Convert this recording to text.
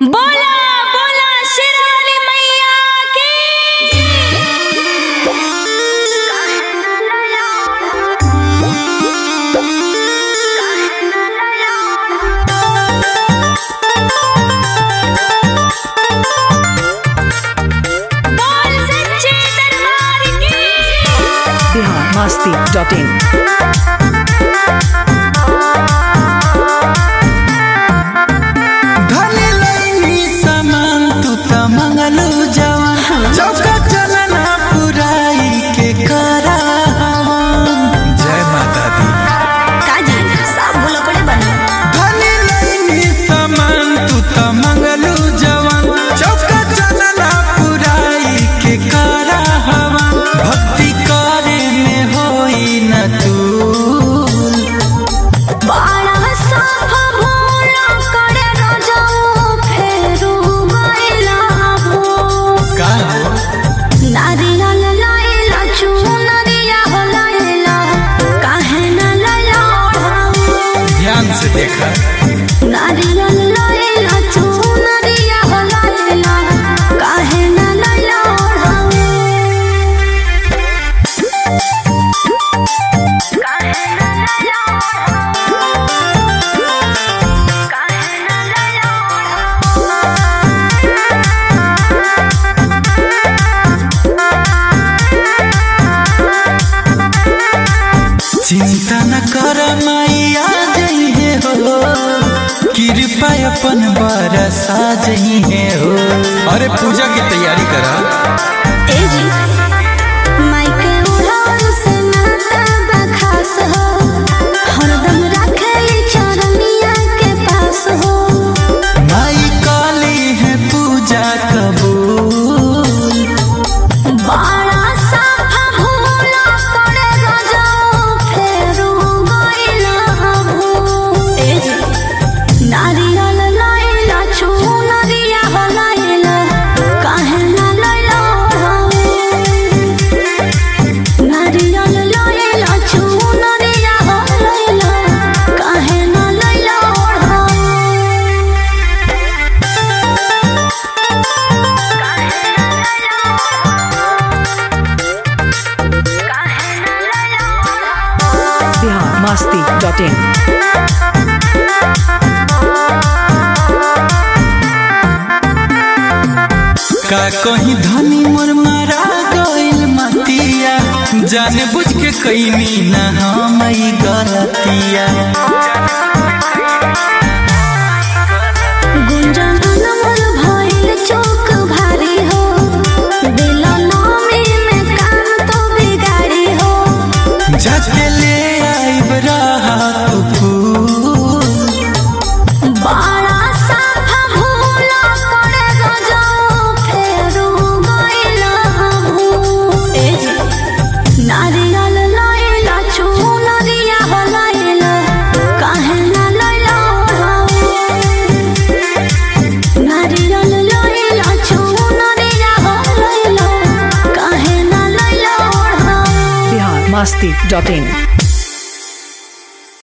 बोला बोला शेराली मैया की बोल सच्चे दरबार की बिहार मस्ती डॉट इन धनी लैनी सामान तू त मंगलू जवान चौका चलना पुराई के करा जय माता दी काजी सब बोलो पड़े बना धनी लैनी सामान तू त मंगलू जवान चौका चलना पुराई के करा भक्ति करे में होई न तू बाड़ा साफा भोला करे रजऊ फेरू गइला भो का नारियल लाइला चुनरिया हो लाइला काहे न लैला ध्यान से देखा नारियल लाइला चुनरिया हो लाइला काहे न लैला काहे न लैला काहे न लैला चिंता न कर मैया जइहे हो कृपा अपन बरसा जइहे हो अरे पूजा की तैयारी करा एजी माइके उड़ान से नाता बखास हो हरदम रखे चरनिया के पास हो माई काली है पूजा कबूल बड़ा साफा भोला करे रजऊ फेरू गइला भू एजी नारियल लाइला चुनरिया हो लाइला काहे न लैला नारियल लाइला चुनरिया हो लाइला काहे न लैला बिहार मस्ती डॉट इन का कहीं धनी मोर मारा गइल मतिया जाने बुझ के कैनी ना हम ई गलतिया गुंजन अनमोल भइल चौक भारी हो दिल नामी में काम तो बिगाड़ी हो जाके ले आइब रहा तू फूल बड़ा साफा भोला करे गजऊ फेरू गइला भू एजी नारियल लाइला चुनरिया हो लाइला काहे न लैला नारियल लाइला चुनरिया हो लाइला काहे न लैला बिहार मस्ती डॉट इन